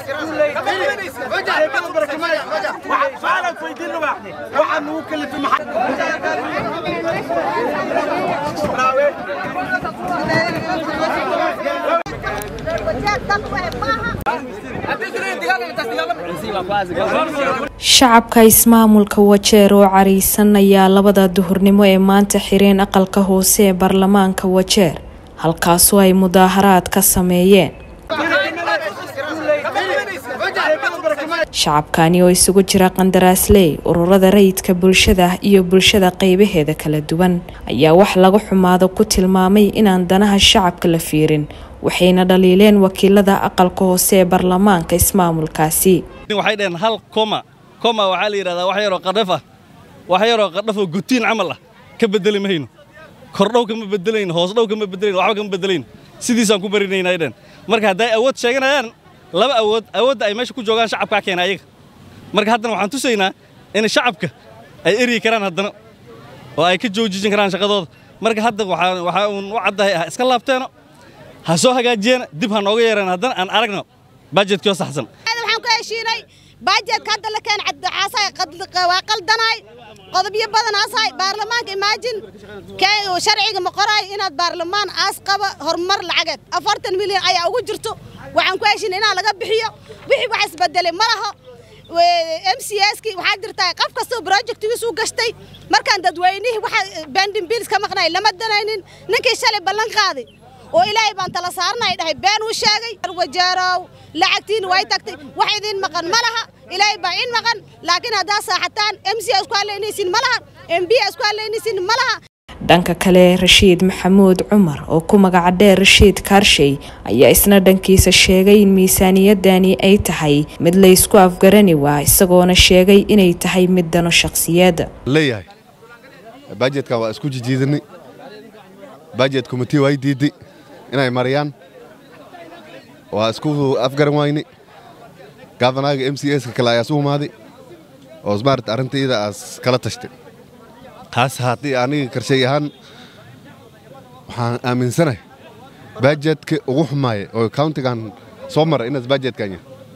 shacabka ismaamulka wajeer oo cariisan ayaa labada duhurnimo ee maanta xireen aqalka hoose ee baarlamaanka wajeer halkaasoo ay mudaaharaad ka sameeyeen shacabkani oo isugu jira qandaraasley ururada rayidka bulshada iyo bulshada qeybaheeda kala duwan ayaa wax laga xumaado ku tilmaamay inaan danaha shacabka la fiirin waxayna dhaliileen wakiilada aqalka hoose ee baarlamaanka ismaamulkaasi waxay dhaheen hal koma koma waxaa la yidhahdaa wax yaroo qadhaf ah wax yaroo qadhaf oo gutiin camal ah ka bedeli mayno kordhow kama bedelayno hoosdhow kama bedelayno waxba kama bedelayno sidiisaan ku barinayna ay dhaheen marka hadday awood sheeganayaan laba awood awoodda ay meesha ku joogaan shacabkaa keena ayaga marka haddana waxaan tusaynaa in shacabka ay eryi karaan haddana oo ay ka joojijin karaan shaqadooda marka hadda waxaa uun u caddahay ah iska laabteeno ha soo hagaajiyeena dib ha nooga yeereen haddana aan aragno bajetkii oo saxsan waxaan ku heshiinay baajeedka hadda la keen caddacaasay waa qaldanaay qodobyo badanaasay baarlamaanka imaajin sharciga ma qoraay inaad baarlamaan aas qaba horumar lacageed afartan milyan ayaa ugu jirto waxaan ku heshiinay inaa laga bixiyo wixii wax isbedelay ma laho m c skii waxaa jirtaa qof kastoo projectigiis u gashtay markaan dadweynihii waxa bendin biils ka maqnay lama danaynin ninkii shalay ballan qaaday oo ilaahay baan tala saarnay dhahay been uu sheegay wajaarow lacagtiin way tagtay wax idin maqan ma laha ilaahay baa in maqan laakiin haddaa saaxataan m c isku hadlaynaysin ma laha m b isku hadlaynaysin ma laha dhanka kale rashiid maxamuud cumar oo ku magaca dheer rashiid kaarshay ayaa isna dhankiisa sheegay in miisaaniyadani ay tahay mid la ysku afgarani waa isagoona sheegay inay tahay mid dano shakhsiyeedda leeyahay bajetka waa isku jijiidanay bajet komiti way diiday inay mariyaan waa isku afgaran wayni gafanaaga m c ska kale ayaa su umaaday oo smart arrintayda aas kala tashtay taas haddii aniga karshay ahaan waxaan aaminsanahay bajetka ugu xumaaya oo countigan soo mara inaas bajetkanya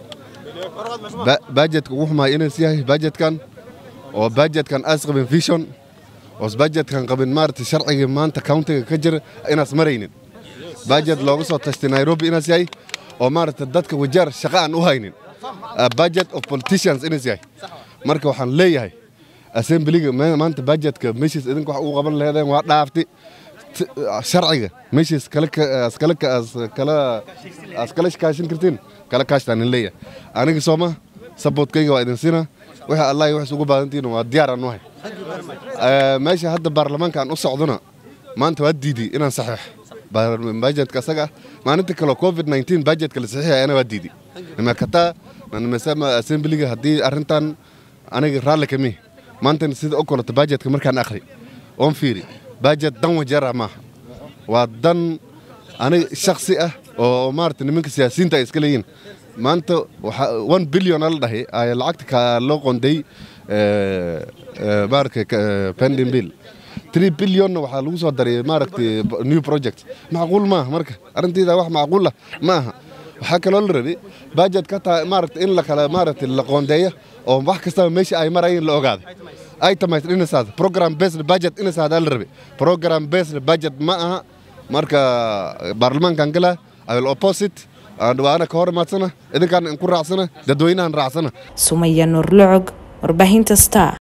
bajetka ugu xumaaya inaas yahay bajetkan oo bajetkan aas qabin vision oos bajetkan qabin maarata sharciga maanta countiga ka jira inaas maraynin bajet looga soo tashtay nairobi inaas yahay oo maarata dadka wajaar shaqa aan u haynin bajet of politicians inaas yahay marka waxaan leeyahay assemblyga maanta bajetka meeshiis idinka wax ugu qaban laheedeen waa dhaaftay sharciga meeshiis kala kaashin kartiin kala kaashtaan in leeyahay aniga sooma saboodkayga waa idin siinaa wixii allah wax ugu baadantiina waa diyaar aan u hay meesha hadda baarlamaanka aan u socdona maanta waa diiday inaan saxiix bajetka asaga maalinta kale covid 19 bajetka la saxiixaya ana waa diiday nimakataa nimesema assemblyga haddii arrintan aniga raalli kami maantana sida u kolato bajetka markaan akhri oon fiiri bajet dan wajeera maaha waa dan aniga shaksi ah oo maarata nimanka siyaasiyiinta ay iska leeyihin maanta one billion ala dhahay ay lacagta ka loo qonday maarata pending bill three billionna waxaa lagu soo daray maaragtay new project macquul maaha marka arrintayda wax macquul ah ma aha waxaa kaloo la rabay bajet ka tahay maaragta in la kala maaragtay la qoondeeyo oo wax kastaba meesha ay marayeen la ogaaday itemized inasaad program based budget inasaad la rabay program based budget ma aha marka baarlamaankan gala i will opposite waana ka hor imaadsana idinkaan ku raacsana dadweynahan raacsana sumaya nuurlocog warbaahinta star